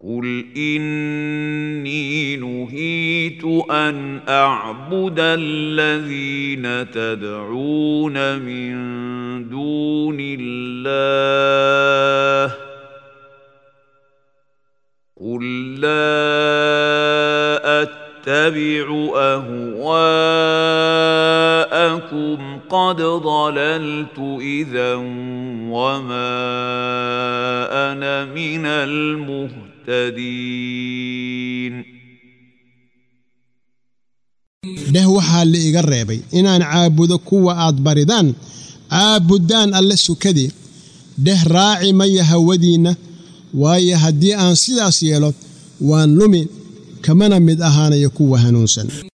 قل اني نهيت ان اعبد الذين تدعون من دون الله قل لا اتبع اهواءكم قد ضللت اذا وما انا من المهتدين dheh waxaa la iga reebay inaan caabudo kuwa aad baridaan caabuddaan alle sukadii dheh raaci maya hawadiinna waayo haddii aan sidaas yeelo waan lumi kamana mid ahaanayo kuwa hanuunsan